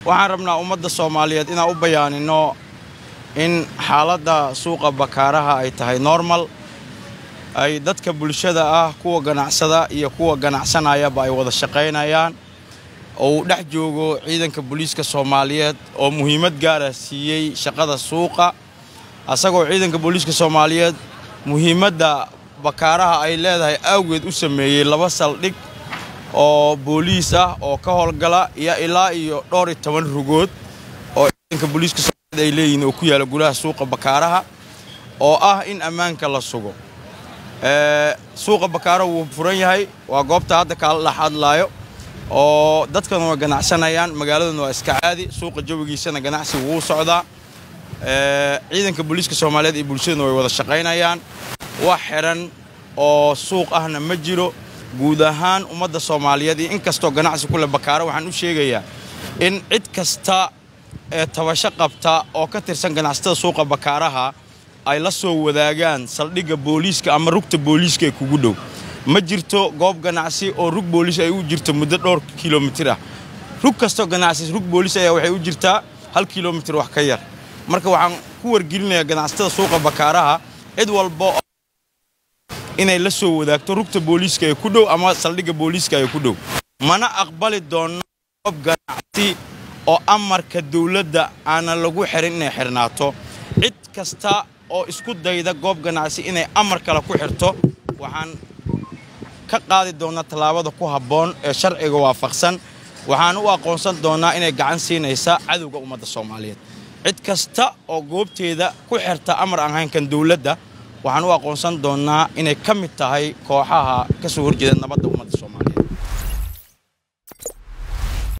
waxaan rabnaa ummadda soomaaliyeed inaan u bayaanino in xaaladda suuqa bakaaraha ay tahay normal ay dadka bulshada ah kuwa ganacsada iyo kuwa ganacsanayaba ay wada shaqaynayaan oo uu dhex joogo ciidanka booliiska soomaaliyeed oo muhiimad gaara siiyey shaqada suuqa asagoo ciidanka booliiska soomaaliyeed muhiimadda bakaaraha ay leedahay awgeed u sameeyey laba saldhig oo booliis ah oo ka howlgala iyo ilaa iyo dhowr iyo toban rugood oo ciidanka booliiska soomaaliyeed ay leeyihiin oo ku yaala gudaha suuqa bakaaraha oo ah in ammaanka la sugo suuqa bakaaraha wuu furan yahay waa goobta hadda kaala dhex hadlaayo oo dadkana waa ganacsanayaan magaaladuna waa iska caadi suuqa jawigiisana ganacsi wuu socdaa ciidanka booliiska soomaaliyeed iyo bulshaduna way wada shaqaynayaan wax xidhan oo suuq ahna ma jiro guud ahaan ummadda soomaaliyeed iyo in kastoo ganacsi ku leh bakaaro waxaan u sheegayaa in cid kasta ee tabasho qabta oo ka tirsan ganacsatada suuqa bakaaraha ay la soo wadaagaan saldhigga booliiska ama rugta booliiska ee kugu dhow ma jirto goob ganacsi oo rug booliis ay u jirto muddo dhowr kilomitir ah rug kastoo ganacsi rug booliis ayaa waxay u jirtaa hal kilomitir wax ka yar marka waxaan ku wargelinayaa ganacsatada suuqa bakaaraha cid walba inay la soo wadaagto rugta booliiska ee ku dhow ama saldhigga booliiska ee ku dhow mana aqbali doonno goob ganacsi oo amarka dawladda aanan lagu xirin inay xirnaato cid kasta oo isku dayda goob ganacsi inay amar kale ku xirto waxaan ka qaadi doonnaa tallaabada ku habboon ee sharciga waafaqsan waxaan u aqoonsan doonnaa inay gacan siinaysa cadowga ummadda soomaaliyeed cid kasta oo goobteeda ku xirta amar aan haynkan dawladda waxaan u aqoonsan doonnaa inay ka mid tahay kooxaha ka soo horjeeda nabadda